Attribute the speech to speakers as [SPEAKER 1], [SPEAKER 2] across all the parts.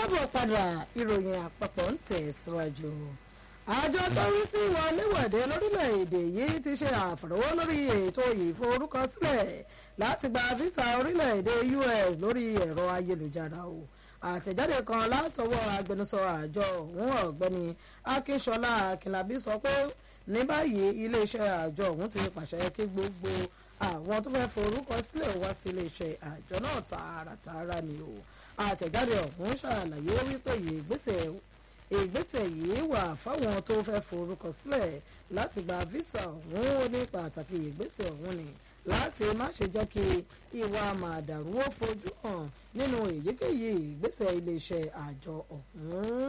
[SPEAKER 1] káàbọ̀ padà ìròyìn àpapọ̀ ń tẹ̀síwájú. àjọ tó ń sí wọléwọ̀de lórílẹ̀‐èdè yìí ti ṣe àfọ̀rọ̀wọ́ lórí ètò ìforúkọsílẹ̀ láti gba físà orílẹ̀‐èdè US lórí ẹ̀rọ ayélujára o àtẹ̀jáde kan látọwọ́ agbẹnusọ àjọ ọ̀hún ọ̀gbẹ́ni akínṣọlá akínlábí sọ pé ní báyìí iléeṣẹ́ àjọ ọ̀hún ti pàṣẹ kí gbogbo àwọn tó fẹ́ forúkọ sílẹ̀ wá sí iléeṣẹ́ àjọ náà tààràtààrà ni o àtẹ̀jáde ọ̀hún ṣàlàyé wípé ìgbésẹ̀ ìgbésẹ̀ yìí wà fáwọn tó fẹ́ forúkọ sílẹ̀ láti gba visa ọ̀hún ó ní pàtàkì ìgbésẹ̀ ọ̀hún ni láti má ṣe jẹ́ kí ìwà màdàrú ó fojú hàn nínú èyíkéyìí ìgbésẹ̀ iléeṣẹ́ àjọ ọ̀hún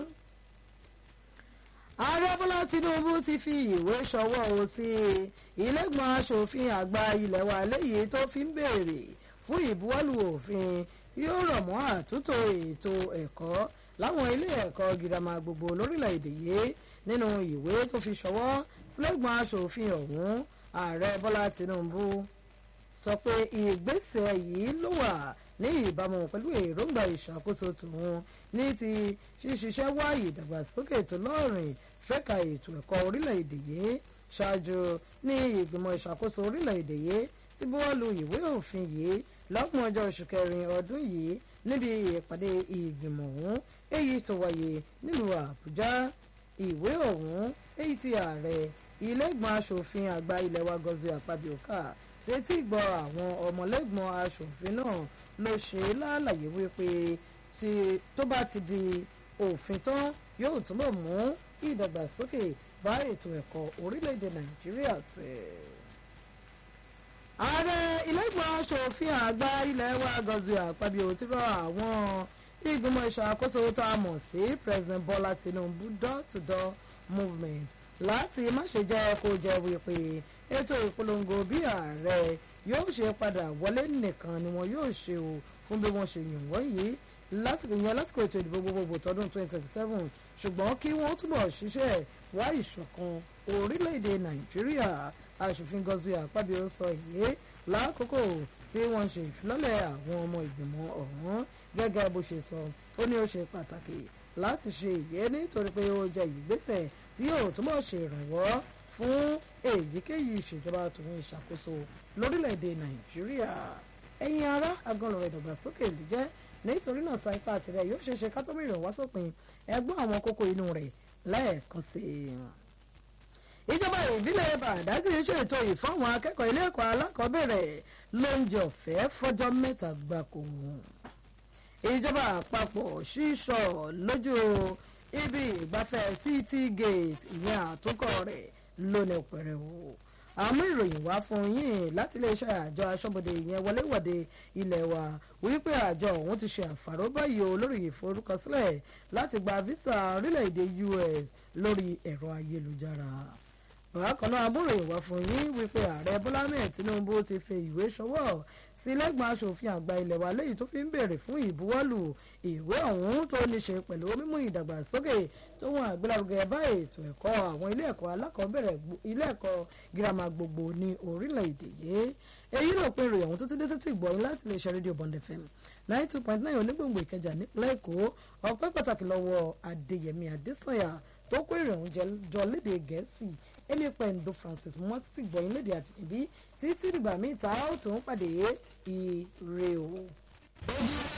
[SPEAKER 1] ààrẹ bọ́lá tinubu ti fi ìwé ṣọwọ́ o sí ilégbọ̀n asòfin àgbà ilé wa léyìí tó fi ń béèrè fún ìbuwọ́lù òfin tí yóò rọ̀ mọ́ àtúntò ètò ẹ̀kọ́ láwọn ilé ẹ̀kọ́ girama gbogbo lórílẹ̀‐èdè yìí nínú ìwé tó fi ṣọwọ́ sílẹ̀gbọ̀n asòfin ọ̀hún ààrẹ bọ́lá tinubu sọ pé ìgbésẹ̀ yìí ló wà ní ìbámu pẹ̀lú èròǹgbà ìṣàkóso tòun ní ti ṣíṣiṣẹ́ wá ìdàgbàsókè tó lọ́rìn fẹ́ka ètò ẹ̀kọ́ orílẹ̀-èdè yìí ṣáájú ní ìgbìmọ̀ ìṣàkóso orílẹ̀-èdè yìí tí buwọ́lu ìwé òfin yìí lọ́gbọ̀n ọjọ́ oṣù kẹrin ọdún yìí níbi ìpàdé ìgbìmọ̀ ọ̀hún èyí tó wáyé nílùú àbújá ìwé ọ̀hún èyí tí ààrẹ ilé-ìgbọ̀n asòfin àgbà ilé wa Godswill Akpabio-Ká sétí gbọ́ àwọn ọmọlẹ́gbọ̀n asòfin náà ló ṣe lálàyé wípé tó bá ti di òfin tán yóò túbọ̀ mú ìdàgbàsókè bá ètò ẹ̀kọ́ orílẹ̀-èdè nàìjíríà sí. ààrẹ ilé-ìgbọ̀n asòfin àgbà ilé wa Godswill Akpabio ti rọ àwọn ìgbìmọ̀ ìṣàkóso tá a mọ̀ sí President Bola Tinubu door-to-door movement láti má ṣe jẹ́ kó jẹ́ wípé ètò ìpolongo bí ààrẹ yóò ṣe padà wọlé nìkan ni wọn yóò ṣe o fún bí wọ́n ṣe yàn wọ́n yìí lásìkò yẹn lásìkò ètò ìdìbò gbogbogbò tọdún 2027 ṣùgbọ́n kí wọ́n túbọ̀ ṣiṣẹ́ wá ìṣọ̀kan orílẹ̀-èdè nàìjíríà aṣòfin Godswill Akpabio sọ èyí lákòókò tí wọ́n ṣe ìfilọ́lẹ̀ àwọn ọmọ ìgbìmọ̀ ọ̀hún gẹ́gẹ́ bó ṣe sọ ó ní ó ṣe pàtàkì láti ṣe ìyẹn nítorí pé ó jẹ́ ìgbésẹ̀ tí yóò túbọ̀ ṣe ìrànwọ́ fún èyíkéyìí ìṣèjọba tòun ìṣàkóso lórílẹ̀‐èdè nàìjíríà ẹ̀yin ará agànlọ̀rọ̀ ìdàgbàsókè ló jẹ́ nítorí náà sa ipá tirẹ̀ yóò ṣe ṣe kátó mìíràn wá sópin ẹgbọ́n àwọn kókó inú rẹ̀ lẹ́ẹ̀kan sí i. ìjọba ìbílẹ̀ bàdágìrì ṣètò ìfọ́wọn akẹ́kọ̀ọ́ ilé ẹ̀kọ́ alákọ̀ọ́bẹ̀rẹ̀ lóúnjẹ ọ̀fẹ́ fọ́jọ́ mẹ́ta gbáko. ìjọba àpapọ̀ ṣíṣọ lójú ibi ìgbafẹ́ city gate ìyẹn àtúnkọ́ rẹ̀ lónìí pẹ̀rẹ̀wò àmú ìròyìn wá fún yín láti iléeṣẹ́ àjọ aṣọ́bodè ìyẹn wọléwọ̀de ilé wa wípé àjọ ọ̀hún ti ṣe àfàró báyìí o lórí ìforúkọsílẹ̀ láti gba visa orílẹ̀-èdè US lórí ẹ̀rọ ayélujára bákan náà amúròyìn wá fún yín wípé ààrẹ bọ́lá mẹ́ẹ̀ tinubu ti fi ìwé ṣọwọ́ sí lẹ́gbọ̀n aṣòfin àgbà ilẹ̀ wa léyìí tó fi ń béèrè fún ìbuwọ́lù ìwé ọ̀hún tó ní ṣe pẹ̀lú mímú ìdàgbàsókè tó wọn àgbélárugẹ bá ètò ẹ̀kọ́ àwọn ilé ẹ̀kọ́ alákọ̀ọ́bẹ̀rẹ̀ ilé ẹ̀kọ́ girama gbogbo ní orílẹ̀-èdè yìí èyí ló pin ìròyìn ọ̀hún tó ti dé sétí ìgbọ̀yìn láti lè ṣe rédíò Bond FM ninety two point nine onígbòǹgbò ìkẹjà nípínlẹ̀ èkó ọpẹ́ pàtàkì lọ́wọ́ adéyẹmí adésànyà tó kó ìròyìn jọ lédè gẹ̀ẹ́sì èmi pẹ̀ndó Francis mọ́ títí gbọ̀yìn lédè àbínibí títí dìgbà míì tá a ó tún pàdé ire o.